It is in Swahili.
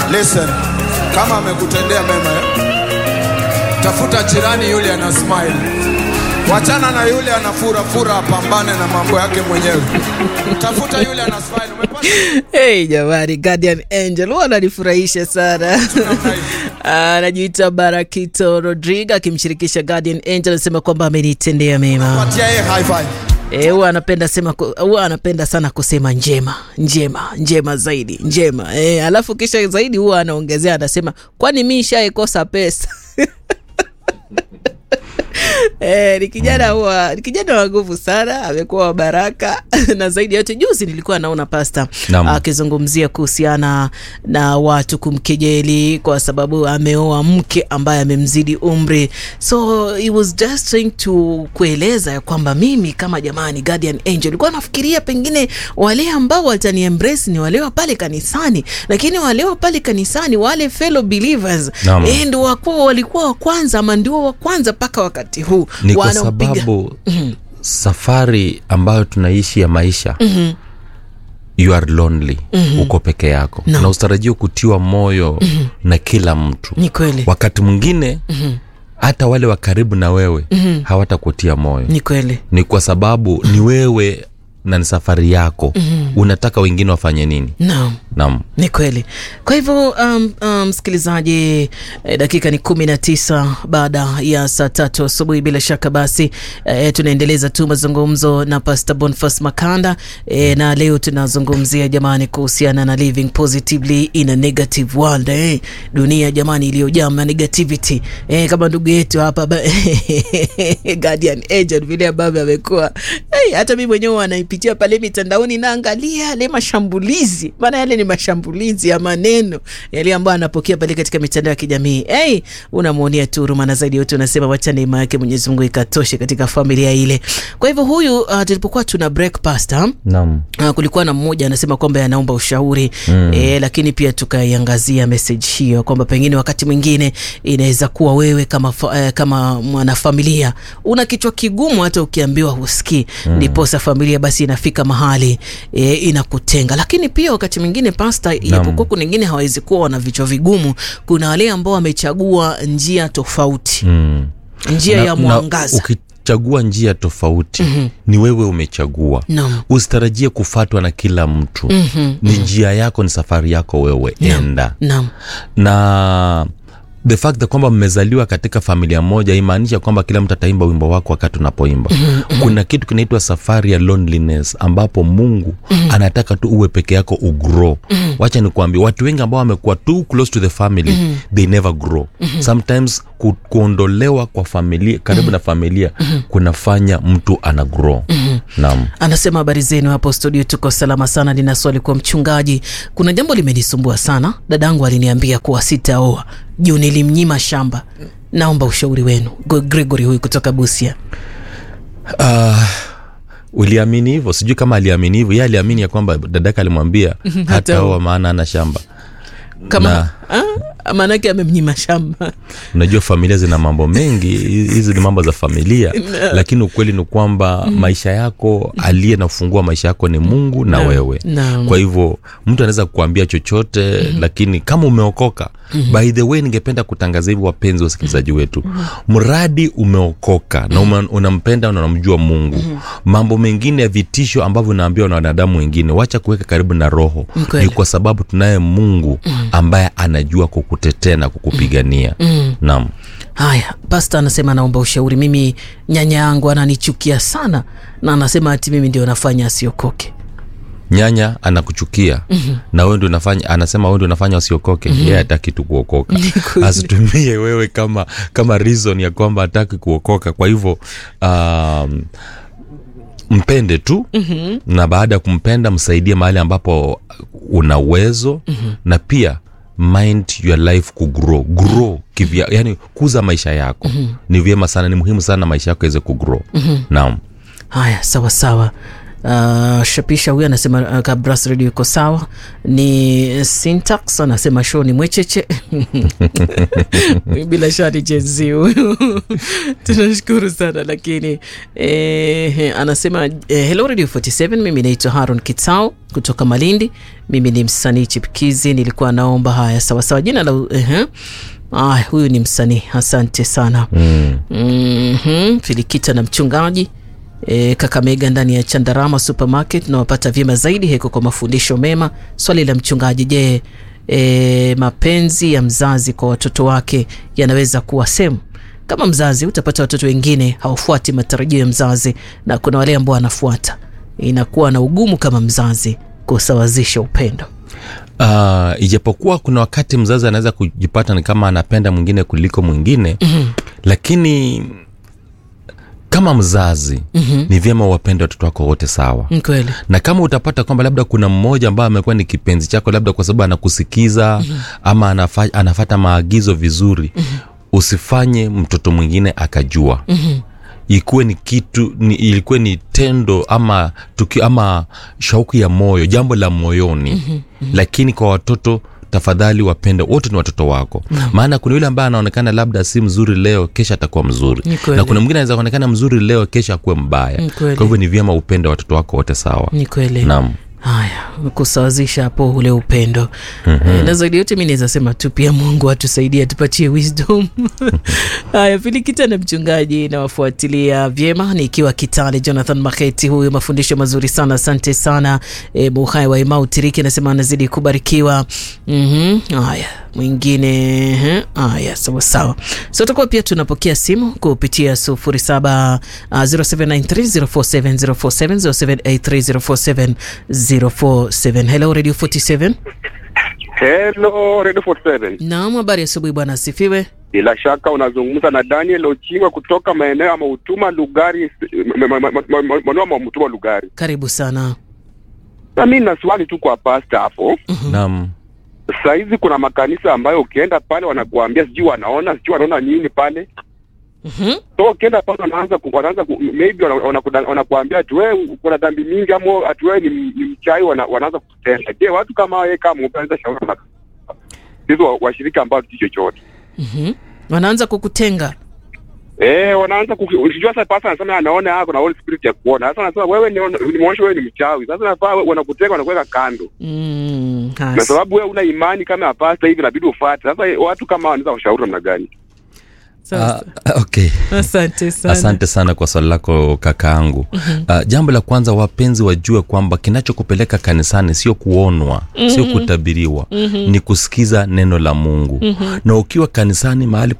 Listen, kama amekutendea mema eh? Tafuta jirani yule ana smile. Wachana na yule ana fura fura, apambane na mambo yake mwenyewe. Tafuta yule ana smile. Umepata Hey, jamani, Guardian Angel huwa ananifurahisha sana. namna hii? Anajiita Barakito Rodrigue akimshirikisha Guardian Angel, anasema kwamba amenitendea mema. Patia yeye high five. Eh, huwa anapenda sema ku- huwa anapenda sana kusema njema njema njema zaidi njema eh, alafu kisha zaidi huwa anaongezea anasema kwani mi shaikosa pesa Eh, ni kijana huwa ni kijana wa nguvu sana, amekuwa wa baraka na zaidi ya yote, juzi nilikuwa naona pasta Naam. akizungumzia kuhusiana na watu kumkejeli kwa sababu ameoa mke ambaye amemzidi umri, so he was just trying to kueleza ya kwamba mimi kama jamani, guardian angel, nilikuwa nafikiria pengine wale ambao watani embrace ni wale wa pale kanisani, lakini wale wa pale kanisani wale fellow believers Naam. eh, ndio wakuwa walikuwa wa kwanza ama ndio wa kwanza mpaka wakati huu ni kwa wanaopiga- sababu safari ambayo tunaishi ya maisha you are lonely uko peke yako No. na usitarajia kutiwa moyo na kila mtu ni kweli wakati mwingine hata wale wa karibu na wewe hawatakutia moyo ni kweli ni kwa sababu ni wewe na ni safari yako unataka wengine wafanye nini naam naam ni kweli kwa hivyo um, um, msikilizaji eh, dakika ni kumi na tisa baada ya saa tatu asubuhi bila shaka basi eh, tunaendeleza tu mazungumzo na pastor bonfas makanda eh, na leo tunazungumzia jamani kuhusiana na living positively in a negative world eh, dunia jamani iliyojaa na negativity eh, kama ndugu yetu hapa ba- guardian agent vile ambavyo amekuwa hey, hata mi mwenyewe anaipitia pale mitandaoni naangalia yale mashambulizi maana yale ni mashambulizi ya maneno yale ambayo anapokea pale katika mitandao ya kijamii hey, unamwonea tu huruma na zaidi yote unasema wacha neema yake mwenyezi mungu ikatoshe katika familia ile kwa hivyo huyu uh, tulipokuwa tuna break pasta naam Uh, kulikuwa na mmoja anasema kwamba anaomba ushauri mm. e, lakini pia tukaiangazia message hiyo kwamba pengine wakati mwingine inaweza kuwa wewe kama, fa, eh, kama mwanafamilia una kichwa kigumu hata ukiambiwa husikii ndiposa familia basi inafika mahali e, inakutenga lakini pia wakati mwingine pasta ijapokuwa kuna wengine hawawezi kuwa wana vichwa vigumu kuna wale ambao wamechagua njia tofauti mm. njia Na- ya na mwangaza ukichagua njia tofauti mm-hmm. ni wewe umechagua Naam. usitarajie kufatwa na kila mtu mm-hmm. ni njia yako ni safari yako wewe enda naam na the fact that kwamba mmezaliwa katika familia moja imaanisha kwamba kila mtu ataimba wimbo wako wakati unapoimba kuna kitu kinaitwa safari ya loneliness ambapo mungu anataka tu uwe peke yako ugrow wacha nikuambia watu wengi ambao wamekuwa too close to the family they never grow sometimes ku, kuondolewa kwa familia karibu na familia kunafanya mtu ana grow naam anasema habari zenu hapo studio tuko salama sana nina swali kwa mchungaji kuna jambo limenisumbua sana dadangu aliniambia kuwa sitaoa juu nilimnyima shamba naomba ushauri wenu Go- gregory huyu kutoka busia Uh, uliamini hivyo sijui kama aliamini hivyo ye aliamini ya kwamba dadaka alimwambia hataoa maana ana shamba kama ah, maanake amemnyima shamba unajua familia zina mambo mengi hizi ni mambo za familia lakini ukweli ni kwamba maisha yako aliye na ufungua maisha yako ni mungu na wewe Naam. kwa hivyo mtu anaweza kukuambia chochote lakini kama umeokoka by the way ningependa kutangaza hivi wapenzi wasikilizaji wetu mradi umeokoka na ume, unampenda na unamjua mungu mambo mengine ya vitisho ambavyo unaambiwa na wanadamu wengine wacha kuweka karibu na roho Ni kweli. ni kwa sababu tunaye mungu ambaye anajua kukutetea na kukupigania naam haya pasta anasema naomba ushauri mimi nyanya yangu ananichukia sana na anasema ati mimi ndio nafanya asiokoke nyanya anakuchukia mm-hmm. na wewe ndio unafanya anasema wewe ndio unafanya usiokoke mm-hmm. yeye hataki tu kuokoka asitumie wewe kama kama reason ya kwamba hataki kuokoka kwa hivyo um, mpende tu mm-hmm. na baada ya kumpenda msaidie mahali ambapo una uwezo mm-hmm. na pia mind your life kugrow grow kivya yani kuza maisha yako mm-hmm. ni vyema sana ni muhimu sana maisha yako iweze kugrow mm-hmm. naam haya sawa sawa uh, shapisha huyu anasema uh, kabras radio iko sawa ni syntax anasema show ni mwecheche bila shani jenzi huyu tunashukuru sana lakini eh, anasema eh, hello radio 47 mimi naitwa haron kitao kutoka malindi mimi ni msanii chipkizi nilikuwa naomba haya sawasawa jina la uh, Ah, huyu ni msanii asante sana mm. mm-hmm. filikita na mchungaji e, kakamega ndani ya chandarama supermarket nawapata vyema zaidi heko kwa mafundisho mema swali la mchungaji je e, mapenzi ya mzazi kwa watoto wake yanaweza kuwa sehemu kama mzazi utapata watoto wengine hawafuati matarajio ya mzazi na kuna wale ambao wanafuata inakuwa na ugumu kama mzazi kusawazisha upendo uh, ijapokuwa kuna wakati mzazi anaweza kujipata ni kama anapenda mwingine kuliko mwingine mm-hmm. lakini kama mzazi mm-hmm. ni vyema wapende watoto wako wote sawa Ni kweli na kama utapata kwamba labda kuna mmoja ambaye amekuwa ni kipenzi chako labda kwa sababu anakusikiza mm-hmm. ama anafa, anafata maagizo vizuri mm-hmm. usifanye mtoto mwingine akajua mm-hmm ikuwe ni kitu ni, ilikuwe ni tendo ama tuki, ama shauku ya moyo jambo la moyoni mm-hmm, mm-hmm. lakini kwa watoto tafadhali wapende wote ni watoto wako mm-hmm. maana kuna yule ambaye anaonekana labda si mzuri leo kesha atakuwa mzuri Ni kweli. na kuna mwingine anaweza kuonekana mzuri leo kesha akuwe mbaya Ni kweli. kwa hivyo ni vyema upende watoto wako wote sawa ni kweli naam haya kusawazisha hapo ule upendo mm-hmm. na zaidi yote mi naweza sema tu pia mungu atusaidie atupatie wisdom haya filikita na mchungaji nawafuatilia vyema nikiwa kitale jonathan maketi huyu mafundisho mazuri sana asante sana e, muhai wa imau tiriki anasema anazidi kubarikiwa mm-hmm. haya mwingine ehe, haya sawasawa so tutakuwa pia tunapokea simu kupitia 07 uh, 0793047047 0783047047 hello radio 47 Hello, Radio 47. naam habari asubuhi bwana asifiwe Bila shaka unazungumza na Daniel Ochingwa kutoka maeneo ya Mautuma Lugari, maeneo ya Mautuma Lugari. karibu sana Na mimi na swali tu kwa pasta hapo. naam Sasa hizi kuna makanisa ambayo ukienda pale wanakuambia sijui wanaona sijui wanaona nini pale. Mhm. So ukienda pale wanaanza ku, wanaanza ku, maybe wana- wanakuda- wanakuambia ati wewe kuna dhambi mingi ama ati wewe ni, ni mchai wana, wanaanza kutenda. Je, watu kama wewe kama unaweza shauri na hizo wa- washirika ambao si chochote. Mhm. wanaanza kukutenga Eh, wanaanza kujua sasa pasa anasema anaona yako na Holy Spirit ya kuona. Sasa anasema wewe ni nimeonyesha wewe ni mchawi. Sasa nafaa wewe- wanakutenga wanakuweka kando. mm, Na hasa. sababu wewe una imani kama ya pasta hivi inabidi ufuate. Sasa watu kama wanaweza kushauri namna gani? Sasa. Ah, okay asante sana asante sana kwa swali lako kakaangu mm-hmm. uh, jambo la kwanza wapenzi wajue kwamba kinachokupeleka kanisani sio kuonwa mm-hmm. sio kutabiriwa mm-hmm. ni kusikiza neno la mungu mm-hmm. na ukiwa kanisani mahali